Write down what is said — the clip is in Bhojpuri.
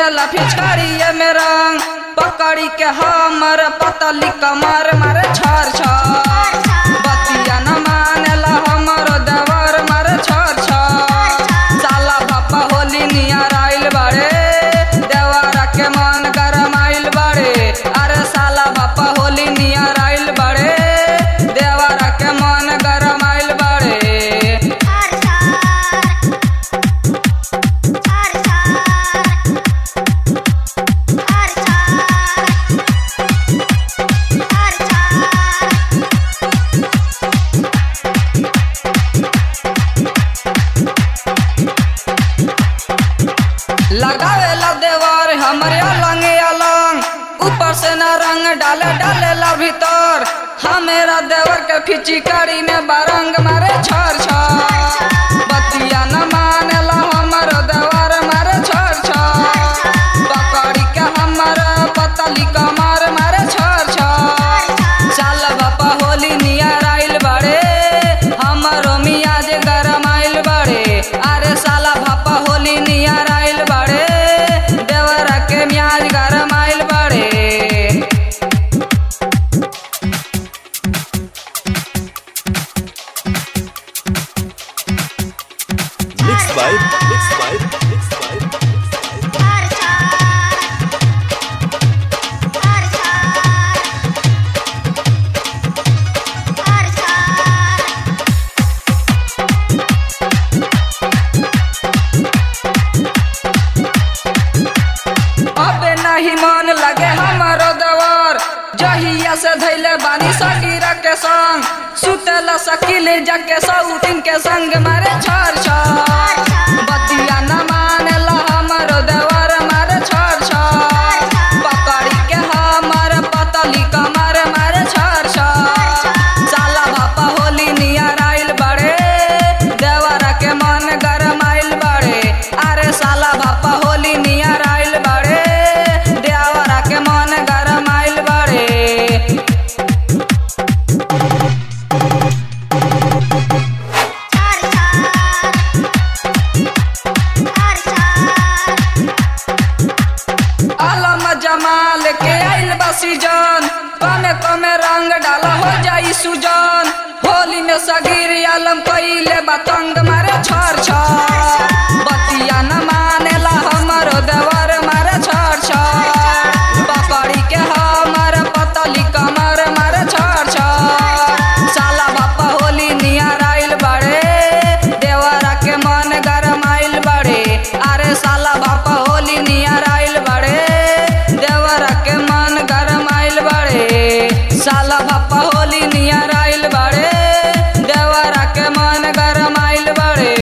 देला फिचकारिया में रंग पकड़ी के हमर पतली कमर मारे छर छर बतिया न मानेला हमर देवर मारे छर छर साला बापा होली नियर आइल बाड़े देवरा के मन गरम आइल बाड़े अरे साला बापा होली नियर आइल बाड़े देवरा के मन गरम आइल बाड़े लगावेला देवर हमरे अलंग अलंग ऊपर से ना रंग डाले डालेला भीतर हमेरा देवर के फिचिकारी में बारंग मारे छर छर बतिया न मानेला हमर देवर मारे छर छर पकड़ी के हमर पतली कमर मारे छर छर साल बापा होली नियर आइल बाड़े हमरो मियाज गरम आइल बाड़े अरे साला बापा होली नियर आइल बाड़े देवरा के मियाज गरम आइल बाड़े Mixed by Mixed by Mixed by अबे नहीं मन लगे हमारो देवर जहिया से धैले बानी सकीरा के संग सुतेला सकीले जाके सौतिन के संग मारे छर छर बतिया न मानेला हमारो देवर मारे छर छर पकड़ी के हमर पतली कमर मारे छर छर साला बापा होली नियर आइल बड़े देवरा के मन गरम आइल बड़े अरे साला बापा होली नियर आइल बड़े देवरा के मन गरम आइल बड़े आलम जमाल के आइल बा सीजन कमे कमे रंग डाला हो जाई सुजन